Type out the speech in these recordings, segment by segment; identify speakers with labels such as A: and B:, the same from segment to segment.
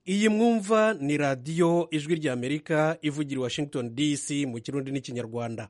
A: iyi mwumva ni radiyo ijwi ry'amerika ivugira i washington dc mu kirundi n'ikinyarwanda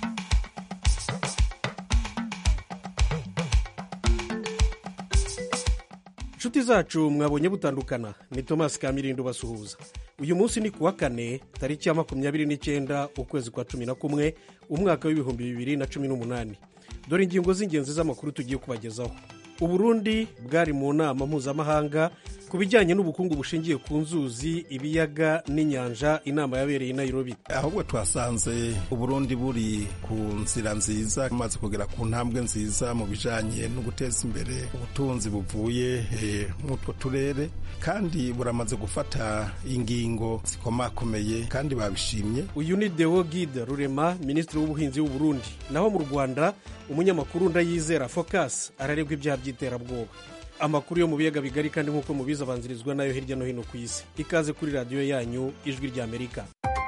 A: inshuti zacu mwabonye butandukana ni thomas kamirindo basuhuza uyu munsi ni kuwa kane tariki ya makumyabiri n'icyenda ukwezi kwa cumi na kumwe umwaka w'ibihumbi bibiri na cumi n'umunani dore ingingo z'ingenzi z'amakuru tugiye kubagezaho uburundi bwari mu nama mpuzamahanga ku bijyanye n'ubukungu bushingiye ku nzuzi ibiyaga n'inyanja inama yabereye i nairobi
B: ahubwo twasanze uburundi buri ku nzira nziza bumaze kugera ku ntambwe nziza mu bijyanye no guteza imbere ubutunzi buvuye mw'utwo turere kandi buramaze gufata ingingo zikomakomeye kandi babishimye
A: uyu ni deo gide rurema minisitiri w'ubuhinzi w'uburundi naho mu rwanda umunyamakuru ndayizera focus araregwa ibyaha by'iterabwoba amakuru yo mu biyaga bigari kandi nk'uko mubizi abanzirizwa nayo hirya no hino ku isi ikaze kuri radiyo yanyu ijwi ry'amerika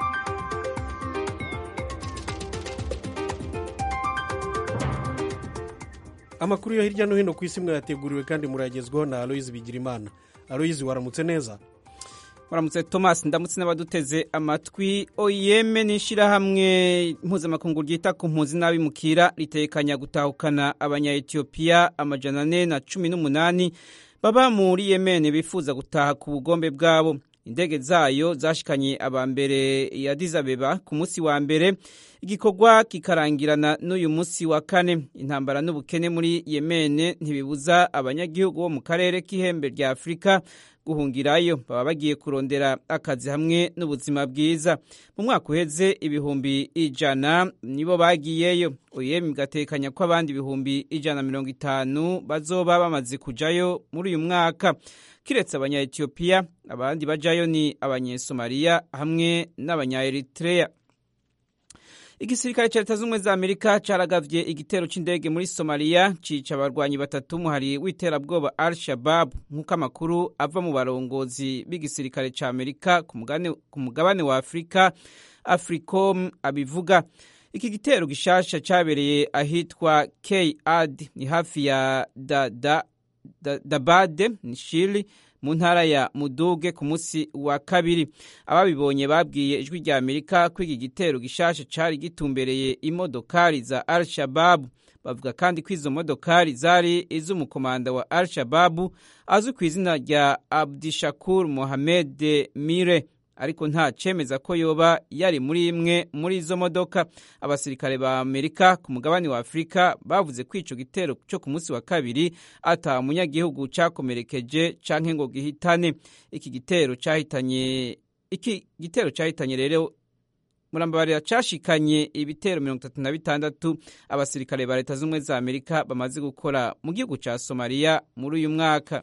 A: amakuru yo hirya no hino ku isi mwayateguriwe kandi murayagezwaho na aloyizi bigirimana aloyizi waramutse neza
C: waramutse thomas ndamutse n'abaduteze amatwi oyeme ni ishyirahamwe mpuzamakungu ryita ku mpunzi n'abimukira ritekanya gutahukana abanya-etiyopiya amajana ane na cumi n'umunani baba muri yemen bifuza gutaha ku bugombe bwabo indege zayo zashikanye aba mbere ya dizabeba ku munsi wa mbere igikorwa kikarangirana n'uyu munsi wa kane intambara n'ubukene muri yemen ntibibuza abanyagihugu bo mu karere k'ihembe rya afurika guhungirayo baba bagiye kurondera akazi hamwe n'ubuzima bwiza mu mwaka uheze ibihumbi ijana nibo bagiyeyo oyemi gatekanya ko abandi ibihumbi ijana na mirongo itanu bazoba bamaze kujayo muri uyu mwaka kiretse abanya-etiyopiya abandi bajayo ni abanyesomaliya hamwe n'abanya-eritreya igisirikare cya leta z'ubumwe za amerika caragavye igitero c'indege muri somaliya cica abarwanyi batatu umuhari w'iterabwoba al shabab nk'uko amakuru ava mu barongozi b'igisirikare ca amerika ku mugabane wa afurika africom abivuga iki gitero gishasha cabereye ahitwa k ad ni hafi ya dabade da, da, da ni shili mu ntara ya muduge ku munsi wa kabiri ababibonye babwiye ijwi rya amerika ko iki gitero gishasha cari gitumbereye imodokari za al shababu bavuga kandi ko izo modokari zari iz'umukomanda wa al shababu azwi ku izina rya abdishakur mohamed mire ariko nta cemeza ko yoba yari muri imwe muri izo modoka abasirikare ba amerika ku mugabane wa afurika bavuze ko ico gitero cyo ku munsi wa kabiri ata munyagihugu cakomerekeje canke ngo gihitane iki gitero cahitanye iki gitero cahitanye rero murambabarira cashikanye ibitero mirongo itatu na bitandatu abasirikare ba leta z'ubumwe za amerika bamaze gukora mu gihugu ca somaliya muri uyu mwaka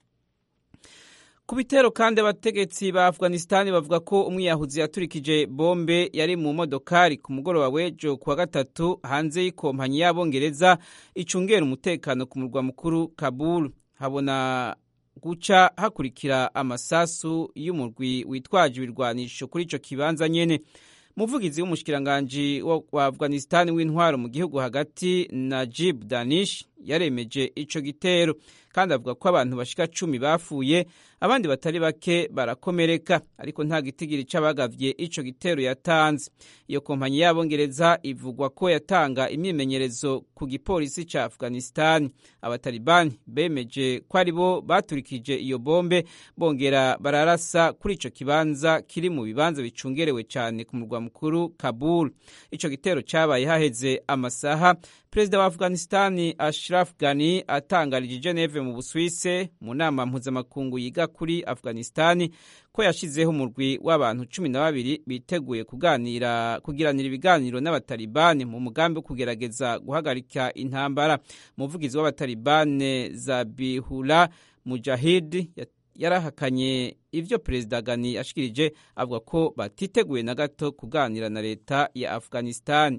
C: ku bitero kandi abategetsi ba afghanistan bavuga ko umwiyahuzi yaturikije bombe yari mu modokari ku mugoroba w'ejo kuwa gatatu hanze y'ikompanyi y'abongereza icungera umutekano ku murwa mukuru kabul habona guca hakurikira amasasu y'umurwi witwaje ibirwanisho kuri ico kibanza nyene umuvugizi w'umushikiranganji wa afghanistan w'intwaro mu gihugu hagati najib danish yaremeje ico gitero kandi avuga ko abantu bashika cumi bafuye abandi batari bake barakomereka ariko nta gitigiri c'abagavye ico gitero yatanze iyo kompanyi y'abongereza ivugwa ko yatanga imyimenyerezo ku gipolisi ca afghanistan abatalibani bemeje ko ari bo baturikije iyo bombe bongera bararasa kuri ico kibanza kiri mu bibanza bicungerewe cane ku murwa mukuru kabul ico gitero cabaye haheze amasaha perezida wa afghanistan ashraf ghani atangarije geneve mu buswise mu nama mpuzamakungu yiga kuri afghanistan ko yashizeho umurwi w'abantu cumi na babiri biteguye kuganira kugiranira ibiganiro n'abatalibani mu mugambi wo kugerageza guhagarika intambara umuvugizi w'abatalibane zabihula mujahid yarahakanye ivyo perezida gani ashikirije avuga ko batiteguye na gato kuganira na leta ya afghanistan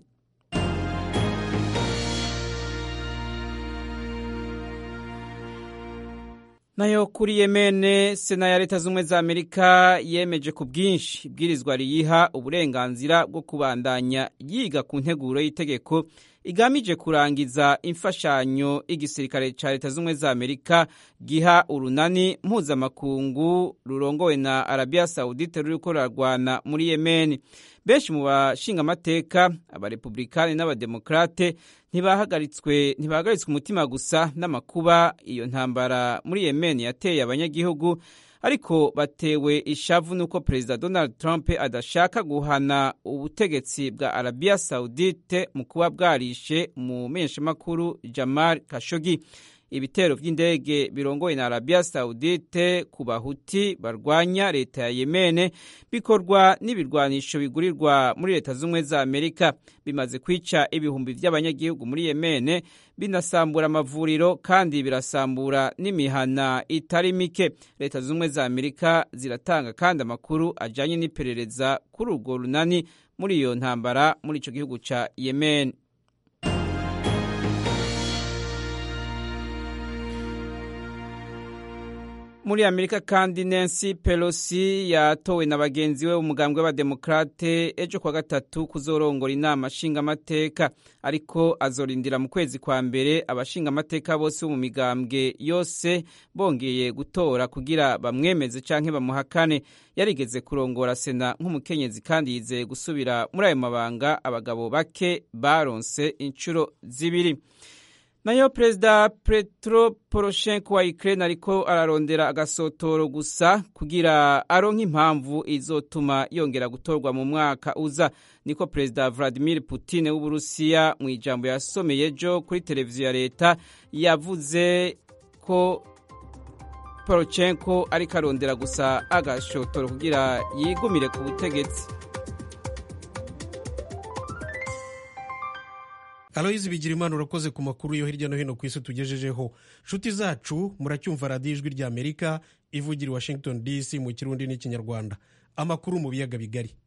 C: nayo kuri yemene sena ya leta z'ubumwe za amerika yemeje ku bwinshi ibwirizwa riyiha uburenganzira bwo kubandanya yiga ku nteguro y'itegeko igamije kurangiza imfashanyo igisirikare ca leta z'ubumwe za amerika giha urunani mpuzamakungu rurongowe na arabiya sawudite ruriko rurarwana muri yemeni benshi mu bashingamateka abarepublikani n'abademokrate ntibahagaritswe ntibahagaritswe umutima gusa n'amakuba iyo ntambara muri yemeni yateye abanyagihugu ariko batewe ishavu nuko perezida donald trump adashaka guhana ubutegetsi bwa arabiya saudite mu kuba bwarishe mu menyeshamakuru jamal kashogi ibitero by'indege birongoye na arabiya saudite ku bahuti barwanya leta ya yemene bikorwa n'ibirwanisho bigurirwa muri leta z'ubumwe za amerika bimaze kwica ibihumbi by'abanyagihugu muri yemene binasambura amavuriro kandi birasambura n'imihana itari mike leta z'ubumwe za amerika ziratanga kandi amakuru ajyanye n'iperereza kuri urwo runani muri iyo ntambara muri icyo gihugu cya yemen muri amerika kandi nancy pelosi yatowe na bagenzi we umugambwe w'abademokrate ejo kwa gatatu kuzorongora inama nshingamateka ariko azorindira mu kwezi kwa mbere abashingamateka bose bo mu migambwe yose bongeye gutora kugira bamwemeze canke bamuhakane yarigeze kurongora sena nk'umukenyezi kandi yizeye gusubira muri ayo mabanga abagabo bake baronse inshuro zibiri nayo perezida petro poroshenko wa ukraine ariko ararondera agasotoro gusa kugira aronke impamvu izotuma yongera gutorwa mu mwaka uza niko perezida vladimir putin w'uburusiya mu ijambo yasomeye ejo kuri televiziyo ya leta yavuze ko poroshenko ariko arondera gusa agashotoro kugira yigumire ku butegetsi
A: aloyizi bigira imana urakoze ku makuru yo hirya no hino ku isi tugejejeho nshuti zacu muracyumva radiyo ijwi rya amerika ivugira i washington dc mu kirundi n'ikinyarwanda amakuru mu biyaga bigari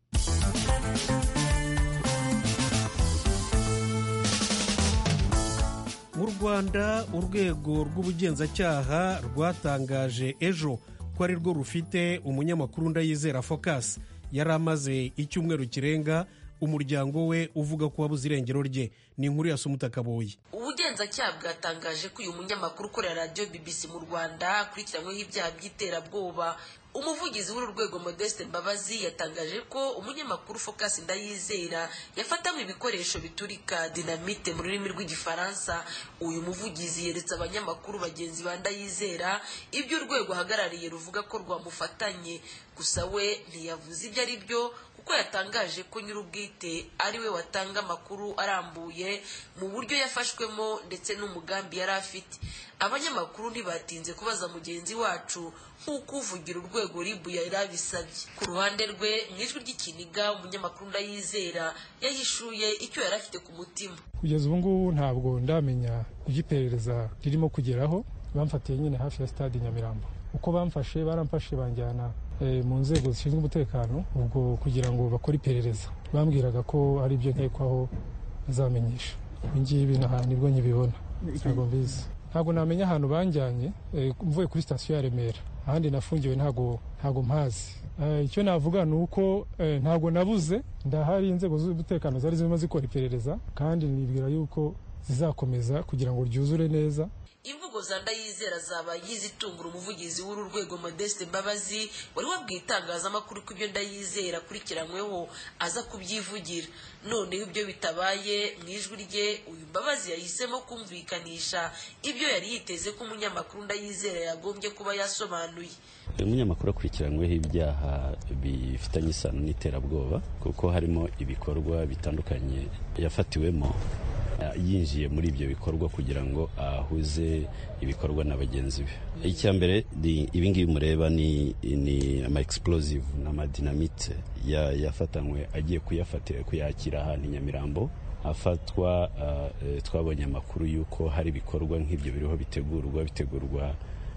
A: mu rwanda urwego rw'ubugenzacyaha rwatangaje ejo ko ari rwo rufite umunyamakuru ndayizera focus yari amaze icyumweru kirenga umuryango we uvuga ko wabuze irengero rye ni inkuru ya sumutakaboyi
D: ubugenzacyaha bwatangaje ko uyu munyamakuru ukorera radiyo bbc mu rwanda akurikiranyweho ibyaha by'iterabwoba umuvugizi w'uru rwego modeste mbabazi yatangaje ko umunyamakuru focus ndayizera yafatanywe ibikoresho biturika dinamite mu rurimi rw'igifaransa uyu muvugizi yeretse abanyamakuru bagenzi ba ndayizera ibyo urwego ahagarariye ruvuga ko rwamufatanye gusa we ntiyavuze ibyo ari byo kuko yatangaje ko nyir'ubwite ari we watanga amakuru arambuye mu buryo yafashwemo ndetse n'umugambi yari afite abanyamakuru ntibatinze kubaza mugenzi wacu nk'uko uvugira urwego ribu yari abisabye ku ruhande rwe mu ijwi ry'ikiniga umunyamakuru ndayizera yahishuye icyo yari afite ku mutima
E: kugeza ubu ngubu ntabwo ndamenya ibyo iperereza ririmo kugeraho bamfatiye nyine hafi ya stade nyamirambo uko bamfashe baramfashe banjyana mu nzego zishinzwe umutekano ubwo kugira ngo bakore iperereza bambwiraga ko ari ibyo nkekwaho bazamenyesha ibi ngibi nibwo nkibibona ntabwo mbizi ntabwo namenya ahantu banjyanye mvuye kuri sitasiyo ya remera ahandi nafungiwe ntabwo ntabwo mpazi icyo navuga ni uko ntabwo nabuze ndahari inzego z'umutekano zari zirimo zikora iperereza kandi nibwira yuko zizakomeza kugira ngo ryuzure neza
D: imvugo za ndayizera zabaye izitungura umuvugizi w'uru rwego modeste mbabazi wari wabwiye itangazamakuru ko ibyo ndayizera akurikiranyweho aza kubyivugira noneho ibyo bitabaye mu ijwi rye uyu mbabazi yahisemo kumvikanisha ibyo yari yiteze ko umunyamakuru ndayizera yagombye kuba yasobanuye
F: uyu munyamakuru akurikiranyweho ibyaha bifitanye isano n'iterabwoba kuko harimo ibikorwa bitandukanye yafatiwemo yinjiye muri ibyo bikorwa kugira ngo ahuze ibikorwa na bagenzi be icya mbere ibingibi mureba ni ama explosive n'amadinamite yafatanywe agiye kuyakira ahantu i nyamirambo afatwa twabonye amakuru y'uko hari ibikorwa nk'ibyo biriho bitegurwa bitegurwa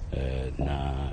F: na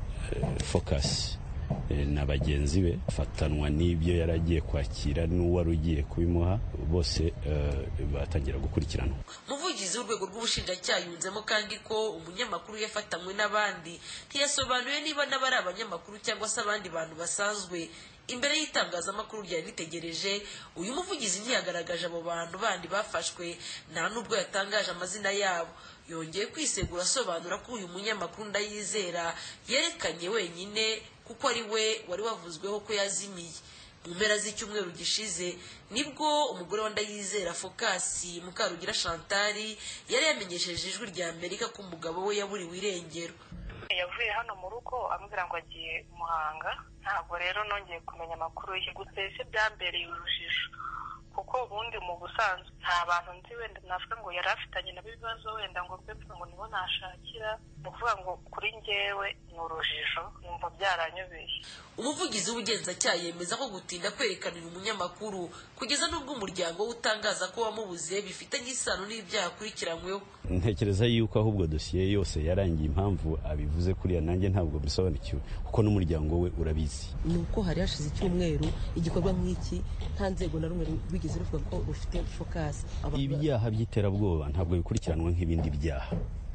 F: focus na bagenzi be afatanwa n'ibyo yari agiye kwakira n'uwari ugiye kubimuha bose batangira gukurikiranwa
D: umuvugizi w'urwego rw'ubushinjacyaha yunzemo kandi ko umunyamakuru yafatanywe n'abandi ntiyasobanuye niba n'aba ari abanyamakuru cyangwa se abandi bantu basanzwe imbere y'itangazamakuru ryari ritegereje uyu muvugizi ntiyagaragaje abo bantu bandi bafashwe nta n'ubwo yatangaje amazina yabo yongeye kwisegura asobanura ko uyu munyamakuru ndayizera yerekanye wenyine kuko ari we wari wavuzweho ko yazimiye mu mpera z'icyumweru gishize nibwo umugore wa ndayizera fokasi mukarugira shantari yari yamenyesheje ijwi rya amerika ko umugabo we yaburiwe irengero
G: yavuye hano mu rugo ambwira ngo agiye muhanga ntabwo rero nongeye kumenya amakuru ye gusa ese byambereye urujijo kuko ubundi mu busanzwe nta bantu nzi wenda navuga ngo yari afitanye nabo ibibazo wenda ngo mbe ngo nibo nashakira ni ukuvuga ngo kuri njyewe ni urujijo numva byaranyobeye
D: umuvugizi w'ubugenzacyaha yemeza ko gutinda kwerekana uyu munyamakuru kugeza n'ubwo umuryango we utangaza ko wamubuze bifitanye isano n'ibyaha akurikiranyweho
F: ntekereza yuko ahubwo dosiye yose yarangiye impamvu abivuze kuriya nanjye ntabwo bisobanukiwe kuko n'umuryango we urabizi
H: ni uko hari hashize icyumweru igikorwa nk'iki nta nzego na rumwe rwigeze ruvuga ko rufite fokasi
F: ibyaha by'iterabwoba ntabwo bikurikiranwa nk'ibindi byaha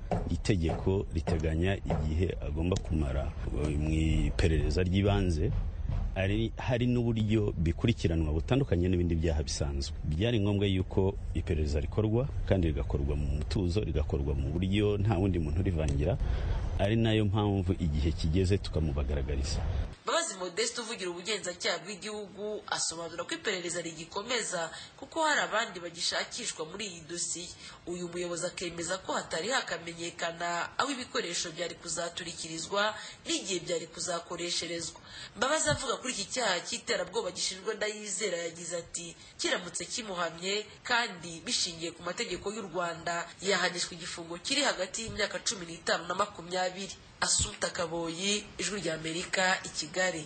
F: itegeko riteganya igihe agomba kumara mu iperereza ry'ibanze hari n'uburyo bikurikiranwa butandukanye n'ibindi byaha bisanzwe byari ngombwa yuko iperereza rikorwa kandi rigakorwa mu mutuzo rigakorwa mu buryo nta wundi muntu urivangira ari nayo mpamvu igihe kigeze tukamubagaragariza
D: mbabazi modeste uvugira ubugenzacyaha bw'igihugu asobanura ko iperereza rigikomeza kuko hari abandi bagishakishwa muri iyi dosiye uyu muyobozi akemeza ko hatari hakamenyekana aho ibikoresho byari kuzaturikirizwa n'igihe byari kuzakoresherezwa mbabazi avuga kuri iki cyaha cy'iterabwoba gishinjwa ndayizera yagize ati kiramutse kimuhamye kandi bishingiye ku mategeko y'u rwanda yahanishwa igifungo kiri hagati y'imyaka cumi n'itanu na makumyabiri asuta kaboyi ijwi rya amerika i kigali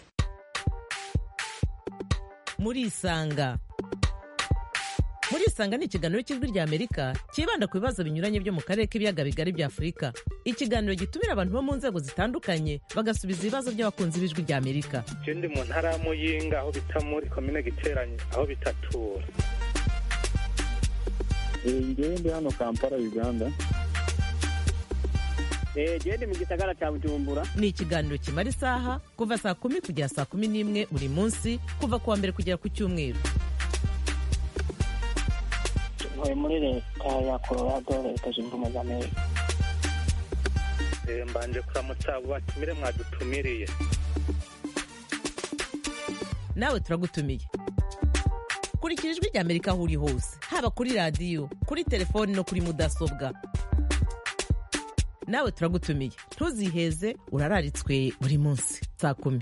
I: murisanga murisanga ni ikiganiro cy'ijwi rya amerika cyibanda ku bibazo binyuranye byo mu karere k'ibiyaga bigari bya afurika ikiganiro gitumira abantu bo mu nzego zitandukanye bagasubiza ibibazo by'abakunzi b'ijwi rya amerika
J: ndi mu ntara ya muyinga aho bita muri komine giteranye aho bitatura
K: ngewe ndi hano kampala uganda
L: gende mu gisagara cya bujumbura
I: ni ikiganiro kimara isaha kuva saa kumi kugera saa kumi n'imwe buri munsi kuva ku wa mbere kugera ku cyumweru
M: ntuye muri leta ya colorado leta zunze ubumwe za amerika
J: mbanje kuramutsa abo batumire mwadutumiriye
I: nawe turagutumiye kurikira ijwi rya amerika aho uri hose haba kuri radiyo kuri telefoni no kuri mudasobwa nawe turagutumiye ntuziheze urararitswe buri munsi saa kumi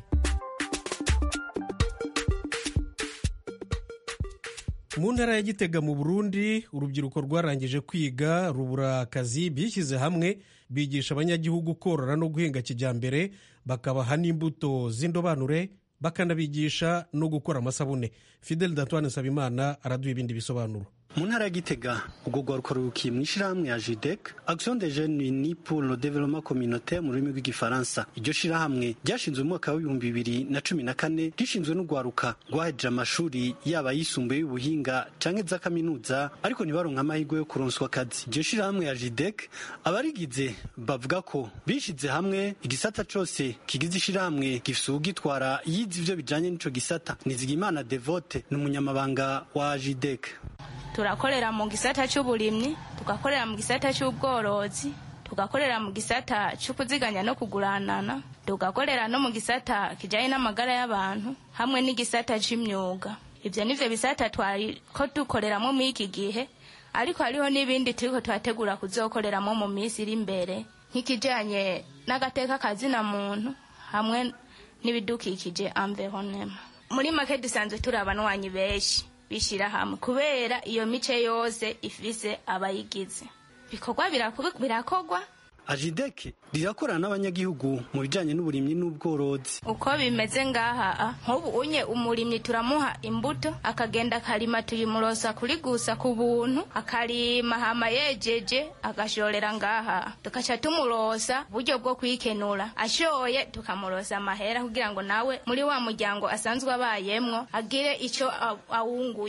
A: mu ntara ya gitega mu burundi urubyiruko rwarangije kwiga rubura akazi bishyize hamwe bigisha abanyagihugu korora no guhinga kijyambere bakabaha n'imbuto z'indobanure bakanabigisha no gukora amasabune fidel dantoine nsabimana araduha ibindi bisobanuro
N: mu ntara ya gitega ubwo rwaruka rurukiye mu ishyirahamwe ya jidec action de jeunes unis pour le développement communautaire mu rurimi rw'igifaransa iryo shyirahamwe ryashinzwe mu mwaka w'ibihumbi bibiri na cumi na kane rishinzwe n'urwaruka rwahejeje amashuri yaba ayisumbuye y'ubuhinga canke za kaminuza ariko ntibaronka amahirwe yo kuronswa akazi iryo shyirahamwe ya jidec abarigize bavuga ko bishize hamwe igisata cose kigize ishyirahamwe gifise uwugitwara yize ivyo bijanye n'ico gisata nizigimana devote ni umunyamabanga wa jidec
O: turakorera mu gisata cy'uburimyi tugakorera mu gisata cy'ubworozi tugakorera mu gisata cy'ukuziganya no kuguranana tugakorera no mu gisata kijyanye n'amagara y'abantu hamwe n'igisata cy'imyuga ibyo nivyo bisata twari ko dukoreramo muri iki gihe ariko hariho n'ibindi turiko turategura kuzokoreramo mu minsi iri imbere nk'ikijyanye n'agateka kazina muntu hamwe n'ibidukikije environnement muri make dusanzwe turi abanwanyi benshi bishyira hamwe kubera iyo mice yose ifise abayigize bikorwa birakogwa
N: ajideke rirakorana n'abanyagihugu mu bijanye n'uburimyi n'ubworozi
O: uko bimeze ngaha nk'ubu unye umurimyi turamuha imbuto akagenda akarima tuyimurosa kuri gusa ku buntu akarima hama yejeje agashorera ngaha tugaca tumurosa uburyo bwo kwikenura ashoye tukamurosa amahera kugira ngo nawe muri wa muryango asanzwe abayemwo agire ico awunguye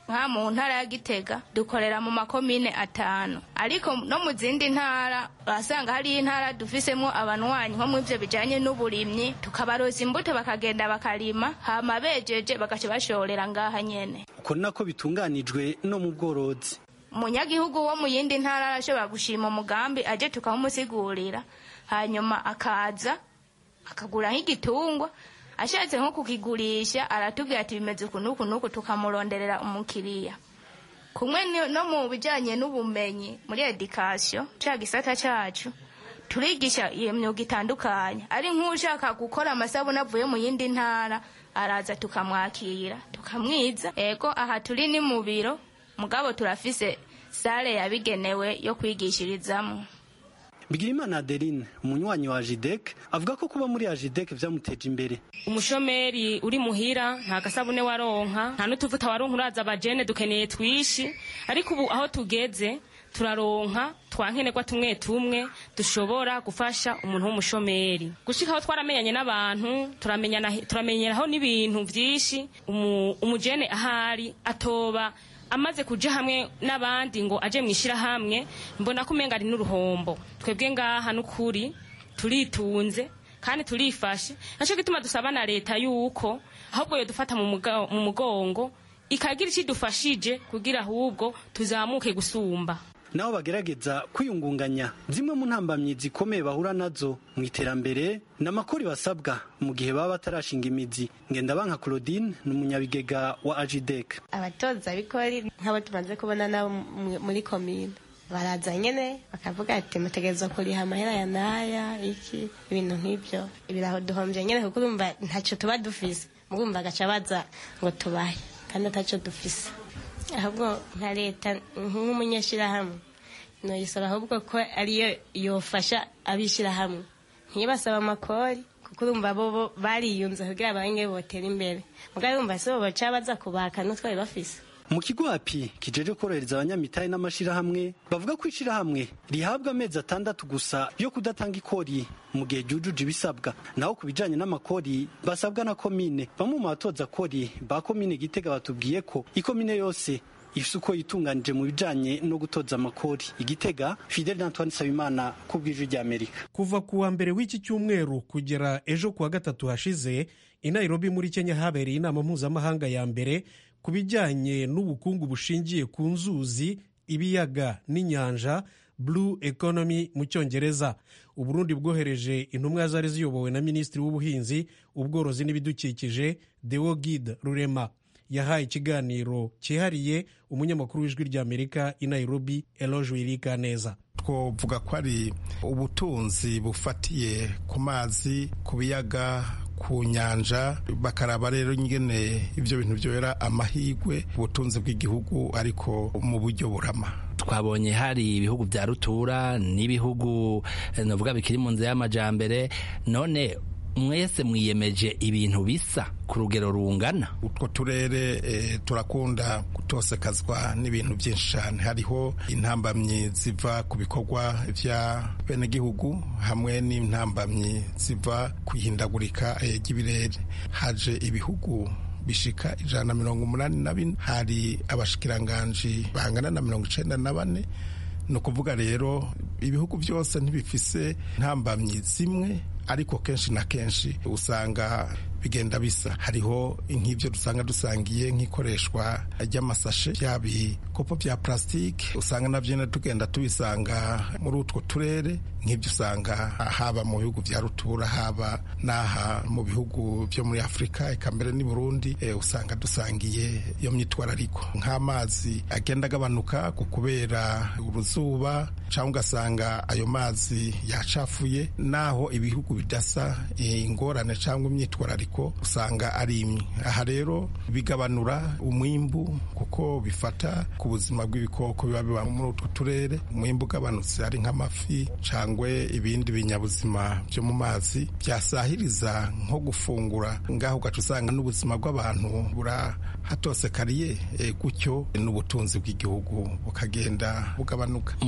O: nka mu ntara ya gitega dukorera mu makomine atanu ariko no mu zindi ntara urasanga hariyo intara dufisemo abanwanyi nko mu ivyo bijanye n'uburimyi tukabaroza imbuto bakagenda bakarima hama bejeje bagaca bashorera ngaha nyene
N: uko ni nako bitunganijwe no mu bworozi
O: umunyagihugu wo mu yindi ntara arashobora gushima umugambi aje tukamusigurira hanyuma akaza akagura nk'igitungwa ashatse nko kukigurisha aratubwira ati bimeze uku n'uku n'uku tukamuronderera umukiriya kumwe no mu bijyanye n'ubumenyi muri edikasiyo cya gisata cyacu turigisha iyo myuga itandukanye ari nk'ushaka gukora amasabune avuye mu yindi ntara araza tukamwakira tukamwiza ego aha turi ni mu biro mugabo turafise sale yabigenewe yo kwigishirizamo
N: Bigirimana Adeline umunywanyi wa Jidek avuga ko kuba muri Jidek vyamuteje imbere
P: umushomeri uri muhira nta gasabune waronka nta n'utuvuta waronka uraza abajene dukeneye twishi ariko ubu aho tugeze turaronka twankenerwa tumwe tumwe dushobora gufasha umuntu w'umushomeri gushika aho twaramenyanye n'abantu turamenyeraho n'ibintu vyinshi umujene ahari atoba amaze kuja hamwe n'abandi ngo aje mwishira hamwe mbona ko umenga ari n'uruhombo twebwe ngaha n'ukuri turitunze kandi turifashe naco gituma dusaba na leta yuko ahubwo yo dufata mu mugongo ikagira ikidufashije kugira ahubwo tuzamuke gusumba
N: nabo bagerageza kwiyungunganya zimwe mu ntambamyi zikomeye bahura nazo mu iterambere n'amakori basabwa mu gihe baba batarashinga imizi ngendabanka claudine ni umunyabigega wa ajidek
Q: abatoza bikori nk'abo tumaze kubona nabo muri komine baraza nyene bakavuga ati mutegerezwa kuriha amahera ya naya iki ibintu nk'ivyo ibiraho duhombye nyene kuko urumva ntaco tuba dufise mugumva agaca baza ngo tubahe kandi ataco dufise ahubwo nka leta nk'umunyashirahamwe noyisaba ahubwo ko ariyo yofasha abishirahamwe ntibasaba amakori kuko urumva bo bariyunze kugira abange botera imbere mugabo urumva si bo baca baza kubaka n'utwari bafise
N: mu kigo api kijeje korohereza abanyamitahe n'amashirahamwe bavuga ko ishirahamwe rihabwa amezi atandatu gusa yo kudatanga ikori mu gihe ryujuje ibisabwa naho ku bijanye n'amakori basabwa na komine bamwe mu batoza kori ba komine gitega batubwiye ko ikomine yose ifise uko yitunganije mu bijanye no gutoza amakori igitega fidel antoine sabimana ku bw'ijwi ry'amerika
A: kuva ku wa mbere w'iki cyumweru kugera ejo ku wa gatatu hashize i nairobi muri kenya habereye inama mpuzamahanga ya mbere ku bijyanye n'ubukungu bushingiye ku nzuzi ibiyaga n'inyanja blue economy mu cyongereza uburundi bwohereje intumwa zari ziyobowe na minisitiri w'ubuhinzi ubworozi n'ibidukikije deo gide rurema yahaye ikiganiro cyihariye umunyamakuru w'ijwi ry'amerika i nairobi eloge wirika neza
B: twovuga ko ari ubutunzi bufatiye ku mazi ku biyaga ku nyanja bakaraba rero nyine ibyo bintu byera amahirwe ubutunzi bw'igihugu ariko mu buryo burama
R: twabonye hari ibihugu bya rutura n'ibihugu navuga bikiri mu nzira y'amajambere none mwese mwiyemeje ibintu bisa ku rugero rungana
B: utwo turere e, turakunda gutosekazwa n'ibintu byinshi cyane hariho intambamyi ziva ku bikorwa vya benegihugu hamwe n'intambamyi ziva ku ihindagurika ry'ibirere e, haje ibihugu bishika ijana na mirongo umunani na bine hari abashikiranganji bangana na mirongo icenda na bane ni ukuvuga rero ibihugu byose ntibifise ntambamyi zimwe ariko kenshi na kenshi usanga bigenda bisa hariho nk'ibyo dusanga dusangiye nk'ikoreshwa ry'amasashe bya bikopo bya plastique usanga nabyo nyine tugenda tubisanga muri utwo turere nk'ibyo usanga haba mu bihugu bya rutura haba n'aha mu bihugu byo muri afurika eka mbere n'i burundi e, usanga dusangiye iyo myitwarariko nk'amazi agenda agabanuka ku kubera uruzuba cyangwa ugasanga ayo mazi yacafuye naho ibihugu bidasa ingorane cyangwa imyitwarariko usanga ari imwe aha rero bigabanura umwimbu kuko bifata ku buzima bw'ibikoko biba biba muri utwo turere umwimbu ugabanutse ari nk'amafi cyangwa ibindi binyabuzima byo mu mazi byasahiriza nko gufungura ngaho ugaca usanga n'ubuzima bw'abantu burahatosekariye e, gutyo n'ubutunzi bw'igihugu bukagenda bugabanuka
R: muri izo ntambamyi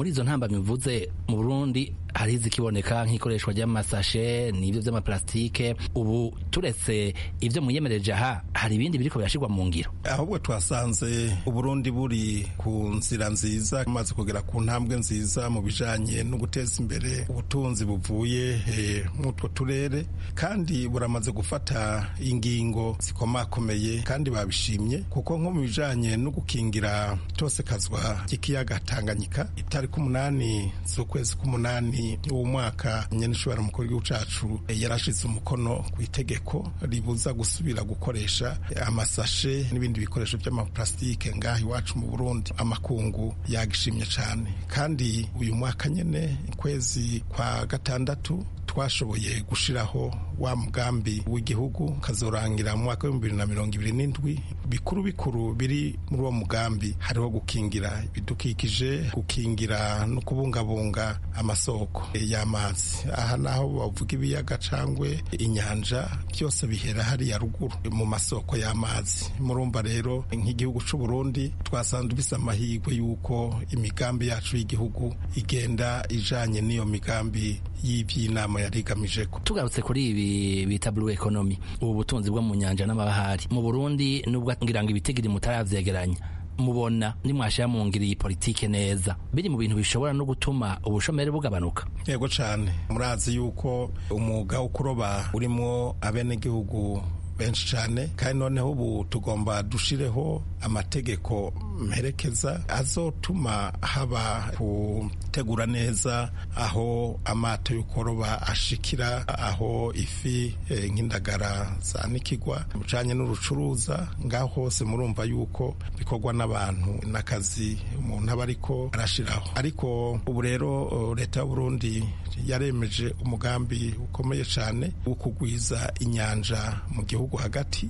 R: ndabivuze mu burundi hari izikiboneka nk'ikoreshwa ry'amasashe n'ibyo by'amaplastike ubu turetse ibyo mwiyemereje aha hari ibindi biriko birashirwa mu ngiro
B: ahubwo twasanze uburundi buri ku nzira nziza maze kugera ku ntambwe nziza mu bijanye no guteza imbere ubutunzi buvuye mw'utwo turere kandi buramaze gufata ingingo zikomakomeye kandi babishimye kuko nko mu bijanye no gukingira tose kazwa ry'ikiyaga Tanganyika itariki umunani z'ukwezi k'umunani uwo mwaka nyene ishobora mukuru w'igihugu cacu yarashize umukono ku itegeko ribuza gusubira gukoresha amasashe n'ibindi bikoresho by'amaplastike ngaha iwacu mu Burundi amakungu yagishimye cane kandi uyu mwaka nyene kwezi kwa gatandatu twashoboye gushiraho wa mugambi w'igihugu kazorangira mu mwaka w'ibihumbi bibiri na mirongo ibiri n'indwi bikuru bikuru biri muri uwo mugambi hariho gukingira ibidukikije gukingira no kubungabunga amasoko y'amazi aha naho bavuga ibiyaga cangwe inyanja byose bihera hariya ruguru mu masoko y'amazi murumva rero nk'igihugu c'u Burundi twasanze bisa amahirwe y'uko imigambi yacu y'igihugu igenda ijanye n'iyo migambi y'ivy'inama yari igamije ko
R: tugarutse kuri ibi bita blue economy ubu butunzi bwo mu nyanja n'amabahari mu Burundi nubwo ngira ngo ibitigiri mutaravyegeranya mubona nimwashira mu ngiri iyi politike neza biri mu bintu bishobora no gutuma ubushomeri bugabanuka
B: yego cane murazi yuko umwuga wo kuroba urimo abenegihugu benshi cyane kandi noneho ubu tugomba dushireho amategeko mperekeza azotuma haba gutegura neza aho amato y'ukoroba ashikira aho ifi nk'indagara zanikigwa mucanye n'urucuruza ngaho hose murumva yuko bikorwa n'abantu n'akazi umuntu aba ariko arashiraho ariko ubu rero leta y'uburundi yaremeje umugambi ukomeye cyane wo kugwiza inyanja mu gihugu hagati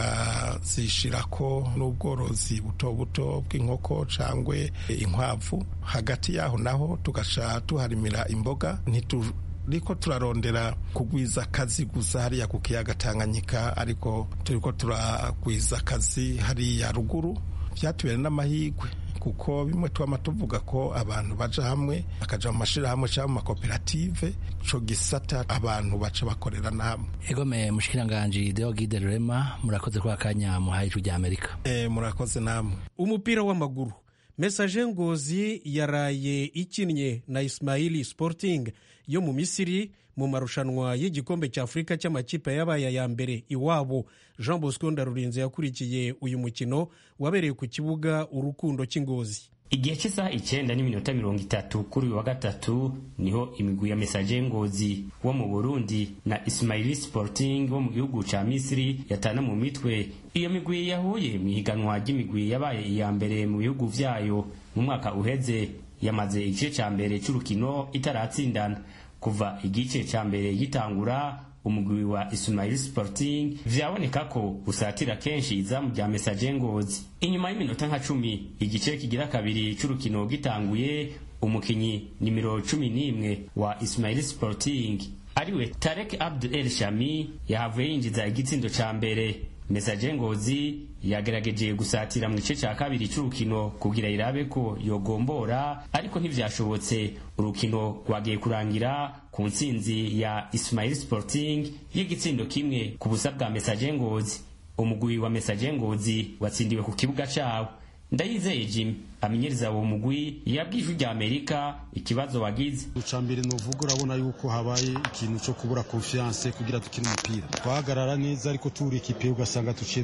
B: tukazishirako n'ubworozi buto buto bw'inkoko cangwe inkwavu hagati yaho naho tugaca tuharimira imboga ntitu riko turarondera kugwiza akazi gusa hariya ku kiyaga Tanganyika ariko turiko turagwiza akazi hariya ruguru byatubera n'amahirwe kuko bimwe twama tuvuga ko abantu baja hamwe bakaja mu mashirahamwe cyangwa mu makoperative ico gisata abantu baca bakorera namwe
R: egome mushikiranganji Deogide Rurema murakoze kwa kanya muhaye ijwi rya Amerika
B: e, murakoze namwe
A: umupira w'amaguru mesaje ngozi yaraye ikinnye na Ismaili Sporting yo mu Misiri mu marushanwa y'igikombe cya Afurika cy'amakipe yabaye ya mbere iwabo Jean Bosco Ndarurinze yakurikiye uyu mukino wabereye ku kibuga urukundo cy'ingozi
S: igihe cy'isaha icyenda n'iminota mirongo itatu kuri uyu wa gatatu niho imigwi ya mesaje ngozi wo mu burundi na ismaili sporting wo mu gihugu ca misiri yatana mu mitwe iyo migwi yahuye mu ihiganwa ry'imigwi yabaye iya mbere mu bihugu vyayo mu mwaka uheze yamaze igice ca mbere c'urukino itaratsindana kuva igice ca mbere gitangura umugwi wa Ismail Sporting vyaboneka ko usatira kenshi izamu rya Messager Ngozi inyuma y'iminota nka cumi igice kigira kabiri c'urukino gitanguye umukinyi nimero cumi n'imwe wa Ismail Sporting ariwe Tarek Abdul El Shami yahavuye yinjiza igitsindo ca mbere Messager Ngozi yagerageje gusatira mu gice cya kabiri cy'urukino kugira irabe ko yogombora ariko ntivyashobotse urukino rwagiye kurangira ku ntsinzi ya Ismail Sporting y'igitsindo kimwe ku busa bwa Messager Ngozi umugwi wa Messager Ngozi watsindiwe ku kibuga cawo ndayizeye Jimmy amenyereza uwo mugwi yabwiye ijwi rya Amerika ikibazo wagize
T: uca mbere novuga urabona yuko habaye ikintu cyo kubura confiance kugira dukine umupira twahagarara neza ariko turi ikipe ugasanga tuciye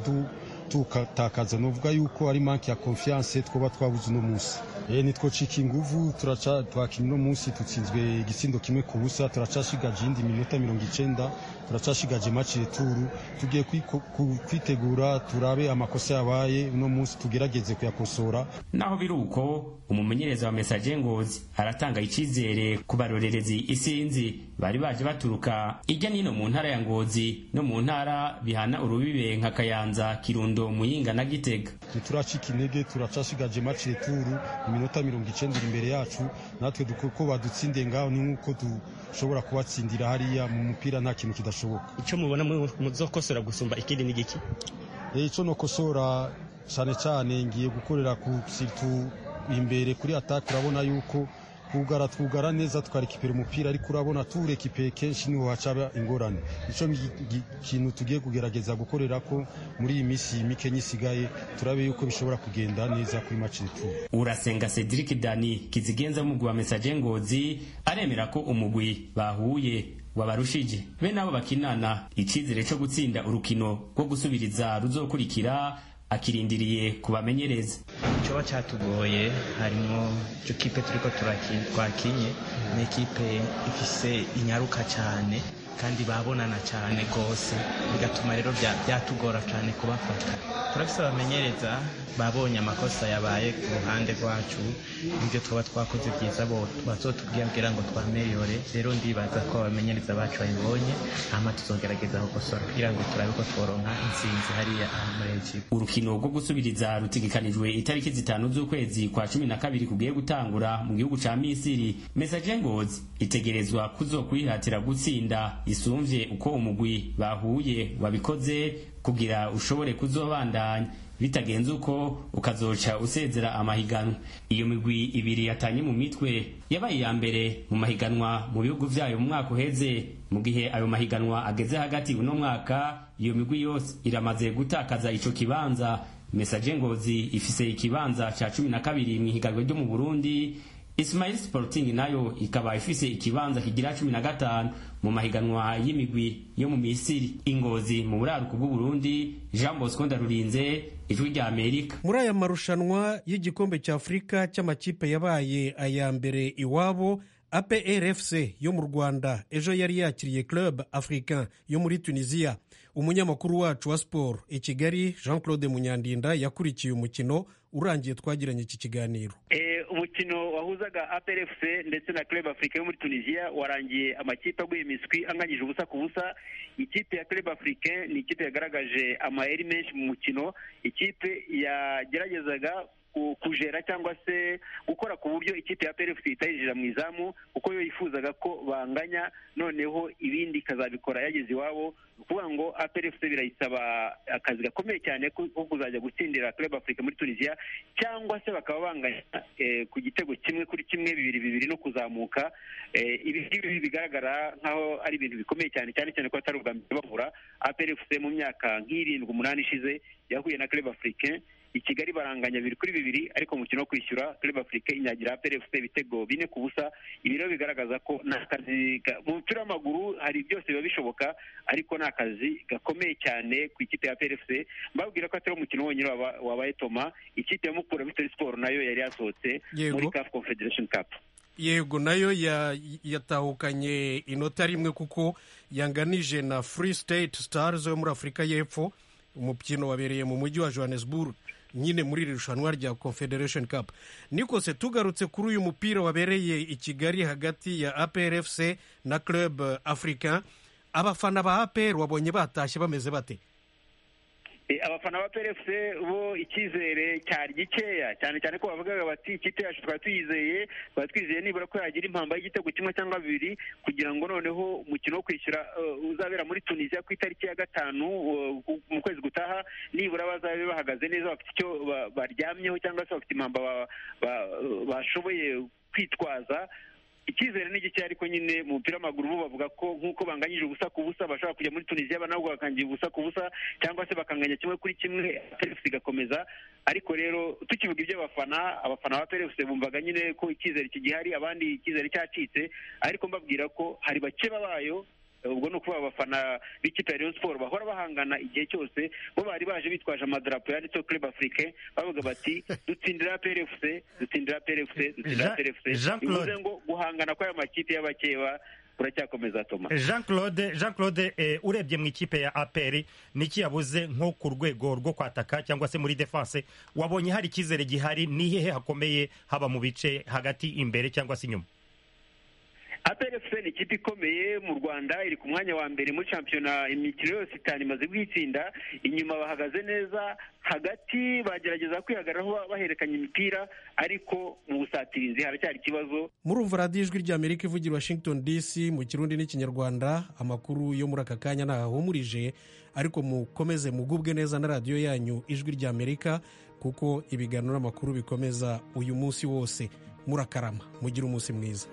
T: tukatakaza novuga yuko ari manke ya confiance twoba twabuze uno munsi e, nitwocika inguvu turaca twakina uno munsi tutsinzwe igitsindo kimwe ku busa turacashigaje iyindi minota mirongo icenda turacashigaje match returu tugiye kwitegura turabe amakosa yabaye uno munsi tugerageze kuyakosora
S: naho biri uko umumenyereza wa Messager Ngozi aratanga icizere ku barorerezi isinzi bari baje baturuka ijya nino mu ntara ya Ngozi no mu ntara bihana urubibe nka Kayanza Kirundo Muyinga na Gitega
T: ntituracika intege turacashigaje match returu iminota mirongo icenda iri imbere yacu natwe ko badutsindiye ngaho ni nk'uko dushobora kubatsindira hariya mu mupira nta kintu kidashoboka
U: icyo mubona muzokosora gusumba ikindi ni giki
T: icyo nokosora cyane cyane ngiye gukorera ku situ imbere kuri ataka urabona yuko twugara twugara neza tukarekipera umupira ariko urabona turekipeye kenshi niho hacaba ingorane nico kintu tugiye kugerageza gukorera ko muri iyi minsi mike isigaye turabe yuko bishobora kugenda neza kuri maci icumi
S: urasenga cedric dani kizigenza w'umugwi wa mesaje ngozi aremera ko umugwi bahuye wabarushije be nabo bakinana icizere co gutsinda urukino rwo gusubiriza ruzokurikira akirindiriye kubamenyereza
C: icoba catugoye harimwo ico kipe turiko twakinye ni ekipe ifise inyaruka cane kandi babonana cyane rwose bigatuma rero byatugora cyane kubafata turafise abamenyereza babonye amakosa yabaye ku ruhande rwacu ibyo twaba twakoze byiza bo bazotubwira ngo twameyore rero ndibaza ko abamenyereza bacu babibonye hama tuzogerageza gukosora kugira ngo turabe ko tworonka intsinzi hariya muri ekipa
S: urukino rwo gusubiriza rutigikanijwe itariki zitanu z'ukwezi kwa cumi na kabiri kugiye gutangura mu gihugu ca misiri mesaje ngozi itegerezwa kuzokwihatira gutsinda isumvye uko umugwi bahuye wabikoze kugira ushobore kuzobandanya bitagenze uko ukazoca usezera amahiganwa iyo migwi ibiri yatanye mu mitwe yabaye iya mbere mu mahiganwa mu bihugu vyayo mu mwaka uheze mu gihe ayo mahiganwa ageze hagati uno mwaka iyo migwi yose iramaze gutakaza ico kibanza mesaje ngozi ifise ikibanza ca cumi na kabiri mw'ihiganwa ryo mu burundi Ismail Sporting nayo ikaba ifise ikibanza kigira cumi na gatanu mu mahiganwa y'imigwi yo mu Misiri ingozi mu buraruko bw'u Burundi Jean Bosco Ndarurinze ijwi rya Amerika
A: muri aya marushanwa y'igikombe cya Afurika cy'amakipe yabaye aya mbere iwabo APRFC yo mu Rwanda ejo yari yakiriye Club Africain yo muri Tunisia umunyamakuru wacu wa sport i Kigali Jean Claude Munyandinda yakurikiye umukino urangiye twagiranye iki kiganiro
V: umukino wahuzaga APRFC ndetse na Club Africa yo muri Tunisia warangiye amakipe aguye imiswi anganyije ubusa ku busa ikipe ya Club Africain ni ikipe yagaragaje amayeri menshi mu mukino ikipe yageragezaga kujera cyangwa se gukora ku buryo ikipe ya PRFC itayinjira mu izamu kuko yo yifuzaga ko banganya noneho ibindi ikazabikora yageze iwabo ni ukuvuga ngo APRFC birayisaba akazi gakomeye cyane ko kuzajya gutsindira Club Africa muri Tunisia cyangwa se bakaba banganya ku gitego kimwe kuri kimwe bibiri bibiri no kuzamuka ibi ngibi bigaragara nk'aho ari ibintu bikomeye cyane cyane cyane ko atari ubwa mbere bahura APRFC mu myaka nk'irindwi umunani ishize yahuye na Club Africain i kigali baranganya bibiri kuri bibiri ariko mu mukino wo kwishyura club africa inyagira PRFC ibitego bine ku busa ibi rero bigaragaza ko ni akazi mu mupira w'amaguru hari byose biba bishoboka ariko ni akazi gakomeye cyane ku ikipe ya PRFC mbabwira ko atari umukino wonyine wabaye toma ikipe ya mukura victory sport nayo yari yasohotse muri CAF confederation cup
A: yego nayo yatahukanye inota rimwe kuko yanganije na free state stars yo muri afurika y'epfo umukino wabereye mu mujyi wa johannesburg nyine muri iri rushanwa rya confederation cup nikose tugarutse kuri uyu mupira wabereye i kigali hagati ya aprfc na club africain abafana ba apr wabonye batashye bameze bate
V: abafana ba PRFC bo icyizere cyari gikeya cyane cyane ko bavugaga bati ikipe yacu twari tuyizeye twari twizeye nibura ko yagira impamba y'igitego kimwe cyangwa bibiri kugira ngo noneho umukino wo kwishyura uzabera muri tunisiya ku itariki ya gatanu mu kwezi gutaha nibura bazabe bahagaze neza bafite icyo baryamyeho cyangwa se bafite impamba bashoboye kwitwaza icyizere ni gike ariko nyine mu mupira w'amaguru bo bavuga ko nk'uko banganyije ubusa ku busa bashobora kujya muri tunisiya nabwo bakangira ubusa ku busa cyangwa se bakanganya kimwe kuri kimwe PRFC igakomeza ariko rero tukivuga iby'abafana abafana ba PRFC bumvaga nyine ko icyizere kigihari abandi icyizere cyacitse ariko mbabwira ko hari bake babayo ubwo ni ukuvuga abafana b'ikipe ya Rayon Sport bahora bahangana igihe cyose bo bari baje bitwaje amadarapo yanditseho Club Africain bavuga bati dutsindira PRFC dutsindira PRFC dutsindira PRFC bivuze ngo guhangana kw'aya makipe y'abakeba uracyakomeza toma
W: jean claude jean claude eh, urebye mu ikipe ya apr niki yabuze nko ku rwego rwo kwataka cyangwa se muri defense wabonye hari icyizere gihari ni hehe hakomeye haba mu bice hagati imbere cyangwa se inyuma
V: APRFC ni ikipe ikomeye mu Rwanda iri ku mwanya wa mbere muri shampiyona imikino yose itanu imaze guhitsinda inyuma bahagaze neza hagati bagerageza kwihagararaho bahererekanya imipira ariko mu busatirizi haracyari ikibazo
A: murumva radiyo ijwi rya amerika ivugira washington dc mu kirundi n'ikinyarwanda amakuru yo muri aka kanya ntahahumurije ariko mukomeze mugubwe neza na radiyo yanyu ijwi rya amerika kuko ibiganiro n'amakuru bikomeza uyu munsi wose murakarama mugire umunsi mwiza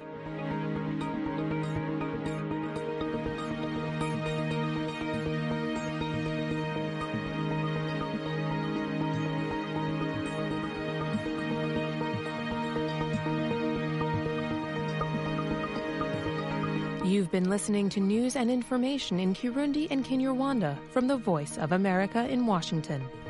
E: You've been listening to news and information in Kirundi and Kinyarwanda from the Voice of America in Washington.